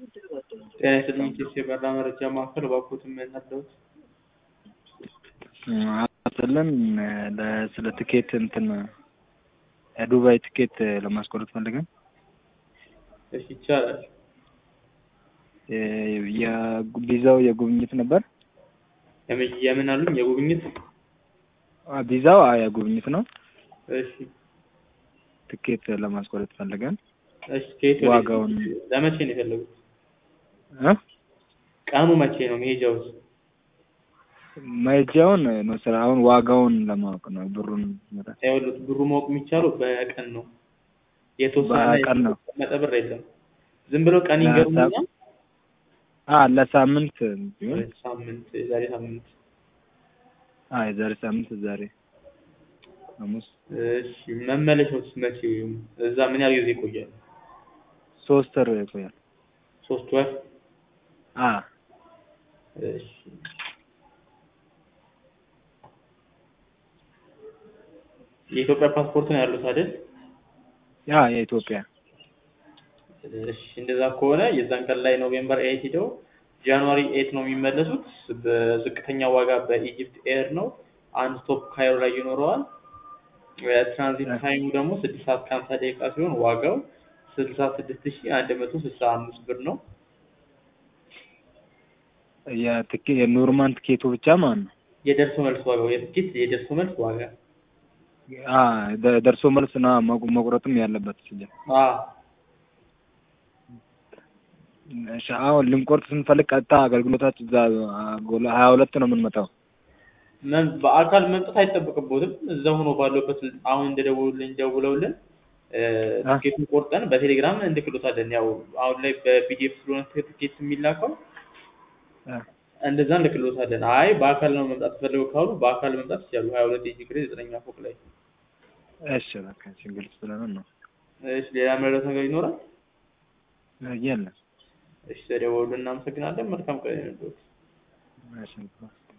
ጤና ይስጥልኝ ቄስ የበራ መረጃ ማዕከል እባክዎትን ምን አለዎት? አስጥልን ስለ ትኬት እንትን የዱባይ ትኬት ለማስቆረጥ ፈልገን እሺ ይቻላል። ቪዛው የጉብኝት ነበር። የምን የምን አሉኝ? የጉብኝት ቪዛው የጉብኝት ነው። እሺ ትኬት ለማስቆረጥ ፈልገን እሺ ከየት ወዴት? ዋጋውን ለመቼ ነው የፈለጉት? እ ቀኑ መቼ ነው መሄጃውስ? መሄጃውን ነው ስራ አሁን ዋጋውን ለማወቅ ነው ብሩን መጠን ይኸውልዎት ብሩ ማወቅ የሚቻለው በቀን ነው። የተወሰነ በቀን ነው። የተቀመጠ ብር የለም። ዝም ብሎ ቀን ይንገሩኝና አ ለሳምንት ቢሆን ሳምንት የዛሬ ሳምንት አ የዛሬ ሳምንት ዛሬ ሐሙስ እሺ መመለሻውስ መቼ? እዛ ምን ያህል ጊዜ ይቆያል? ሶስት ወር ይቆያል። ሶስት ወር አ እሺ የኢትዮጵያ ፓስፖርት ነው ያሉት አይደል? ያ የኢትዮጵያ እሺ እንደዛ ከሆነ የዛን ቀን ላይ ኖቬምበር ኤይት ሂደው ጃንዋሪ ኤይት ነው የሚመለሱት። በዝቅተኛ ዋጋ በኢጅፕት ኤር ነው። አንድ ስቶፕ ካይሮ ላይ ይኖረዋል። ትራንዚት ታይሙ ደግሞ ስድስት ሰዓት ከሀምሳ ደቂቃ ሲሆን ዋጋው ስልሳ ስድስት ሺ አንድ መቶ ስልሳ አምስት ብር ነው። የትኬ የኖርማል ትኬቱ ብቻ ማለት ነው። የደርሶ መልስ ዋጋው የትኬት የደርሶ መልስ ዋጋ አ ደ- ደርሶ መልስ ና መቁ- መቁረጥም ያለበት ሲጀምር አ እሺ አሁን ልንቆርጥ ስንፈልግ ቀጥታ አገልግሎታችን እዛ ጎላ ሀያ ሁለት ነው የምንመጣው። መም- በአካል መምጣት አይጠበቅቦትም። እዛ ሆኖ ባለበት አሁን እንደደውሉልኝ ደውለውልን እ፣ አ? ትኬቱን ቆርጠን በቴሌግራም እንልክሎታለን። ያው አሁን ላይ በፒዲኤፍ ስለሆነ ትኬት የሚላከው አ፣ እንደዛ እንልክሎታለን። አይ በአካል ነው መምጣት ፈልገው ካሉ በአካል መምጣት ይችላሉ። ሀያ ሁለት የጂ ግሬድ ዘጠነኛ ፎቅ ላይ። እሺ በቃ እሺ ግልጽ ስለሆነ ነው። እሺ ሌላ መረዳት ነገር ይኖራል? የለም እሺ ተደውሉልን። እናመሰግናለን። መልካም ቀን ይሁንልዎት። እሺ